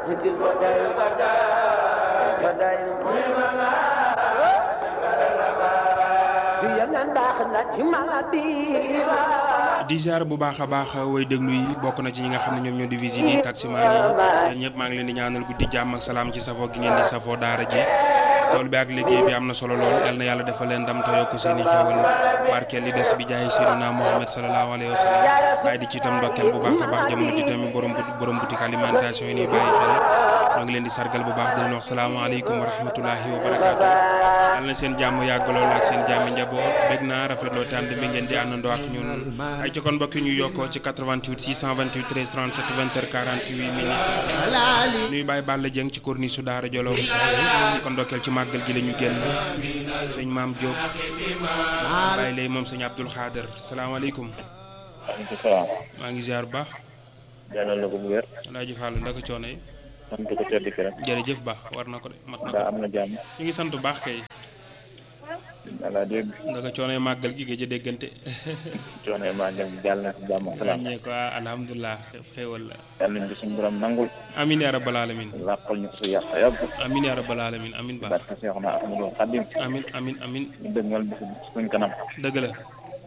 di ziar bu baax a baax way déglu yi bokk na ci ñi nga xam ne ñoom ñoo di visite yi taximaan yi yéen ñëpp maa ngi leen di ñaanal guddi jàmm ak salaam ci safoo gi ngeen di safoo daara ji tool bi ak liggéey bi am na solo lool yal na yàlla defal leen ndam te yokk seen i xewal barkeel li des bi jaay Seydina Mohamed sallallahu alayhi wa sallam waaye di ci itam ndokkeel bu baax a baax jamono ci tamit borom borom boutique alimentation yi nii bàyyi xel ñoo ngi leen di sargal bu baax di leen wax salaamaaleykum wa rahmatullahi wa barakaatu yal na seen jàmm yàgg lool ak seen jàmm njaboot bég naa rafetloo tànd bi ngeen di àndandoo ak ñun ay ci kon mbokk ñu yokkoo ci 88 628 13 37 20 48 minutes nuy bàyyi Balla Dieng ci corniche su Daara Jolof kon ndokkeel ci màggal gi la ñu génn sëñ Maam Diop bàyyi lay moom sëñ Abdoul Khader salaamaaleykum maaleykum salaam. maa ngi ziar bu baax jàllale na ko bu wér. Alaaji Fallu ndaka coono yi sant ko tedd ki rek. jërëjëf baax war na ko de mat na ko daa am na jàmm. ñu ngi sant bu baax kay voilà dégg ndaka coono yi màggal gi gëj a déggante coono yi maa ngi jàll na si jàmm ak salaam. ñee ko alhamdulilah xéewal la yàlla nañu ko suñu borom nangul. amin ya rabbal alamin làqal ñu ko si yàq yàgg. amin ya rabbal alamin amin baax barke Seexuna Ahmadu Xadim. amin amin amin ñu dëgmal bis suñ kanam. dëgg la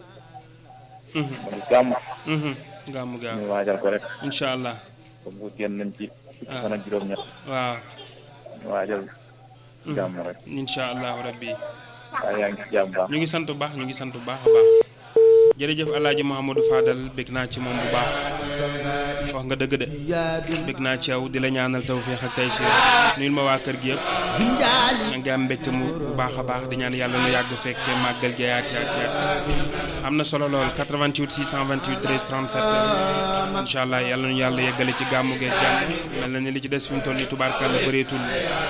mu ngi gàmm. gàmmu gaaw ñu waajal ko rek. incha allah comme bu génn nañ ci. fukki fan ak juróom-ñett. waaw ñu waajal. gàmm rek. incha allahu rabbi waaye yaa ngi ci jàmm baax. ñu ngi sant bu baax ñu ngi sant bu baax a baax jërëjëf alaaji Mouhamadou Fadal bég naa ci moom bu baax wax nga dëgg de bég naa ci yow di la ñaanal tawféex ak tey nuyul ma waa kër gi yëpp maa ngi am mbégte mu bu baax a baax di ñaan yàlla nu yàgg fekke màggal gi yaat yaat yaat am na solo lool 88 628 13 37 incha allah yàlla nu yàlla yeggale ci gàmmu geeg jàmm mel na ni li ci des fi mu toll nii tubaarkàlla bëreetul